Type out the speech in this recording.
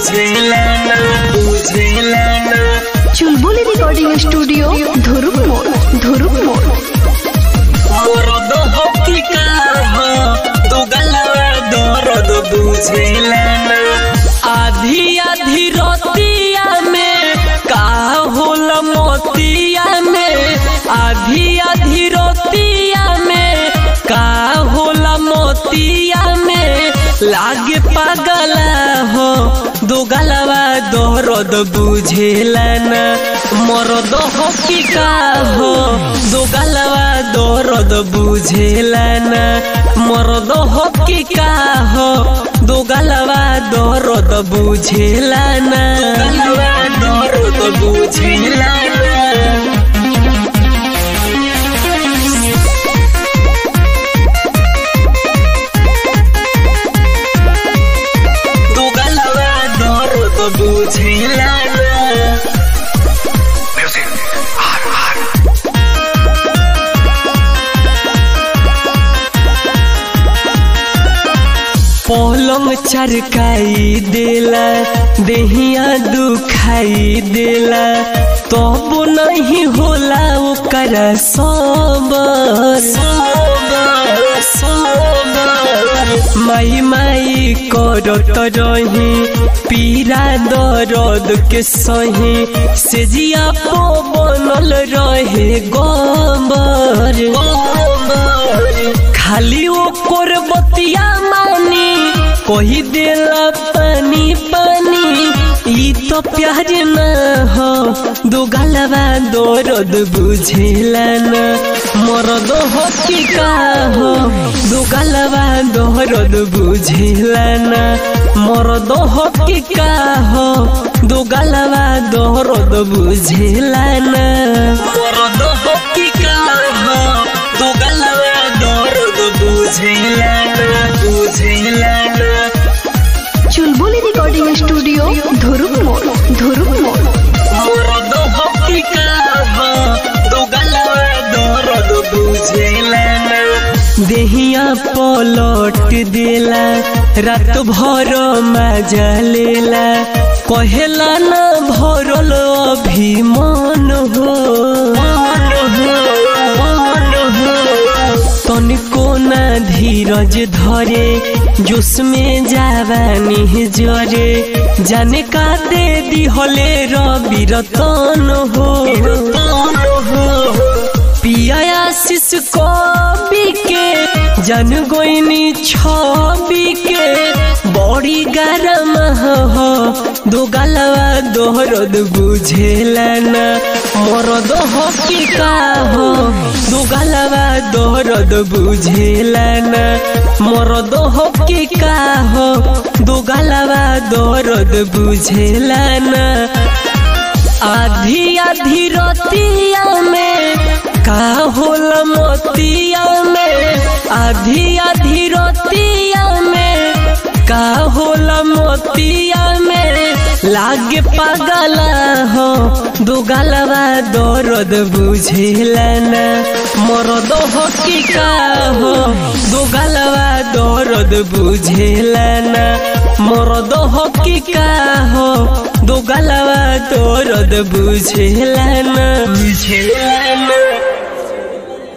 बुझेला ना बुझेला ना चुलबुली रिकॉर्डिंग स्टूडियो धुरुप मोड़ धुरुप मोड़ मरद हकी का हो तू गलवा दर्द बुझेला ना आधी आधी रोतिया में का होला मोतिया में आधी आधी रोतिया में का होला मोतिया में लागे पागला हो दो गलवा दर्द बुझेला ना मरद हकी का हो दो गलवा दर्द बुझेला ना मरद हकी का हो दो गलवा दर्द बुझेला ना गलवा दर्द बुझेला ना तू गलवा दर्द बुझेला ना पलंग चरकाई देला देहिया दुखाई देला तब नहीं होला ओकर सबर माई माई करत रही पीरा दर्द के सही से जिया पो बनल रहे गबर खाली ओकर बतिया मानी कही देला पानी पानी ई तो प्यार न हो दो गलवा दर्द बुझेला न मरद हो की का हो दो गलवा दर्द बुझेला न मरद हो की का हो दो गलवा दर्द बुझेला न मरद हो की का हो दो गलवा दर्द बुझेला न बुझेला न चुलबुली रिकॉर्डिंग स्टूडियो धुरुप मोड़ धुरुप मोड़ मरद हकी का हो दो गलवा दर्द बुझेला ना देहिया पलट देला रात भर मजा लेला कहेला ना भरल अभिमान हो तनिको ना धीरज धरे जोश में जावानी जरे जाने का दे दी होले रवि रतन हो पिया आशीष कवि के जन गोइनी छवि के बड़ी गरम हो दो गलवा दोहरद बुझेला ना मरद हकी का हो दो गलवा दोहरद बुझेला ना मरद हकी का हो दो गलवा दोहरद बुझेला ना आधी आधी रोतिया में का होला मोतिया में आधी आधी रोतिया में का होला मोतिया में लागे पागला हो दो गलवा दर्द बुझेला ना मरद हो की का हो दो गलवा दर्द बुझेला ना मरद हो की का हो दो गलवा दर्द बुझेला ना बुझेला ना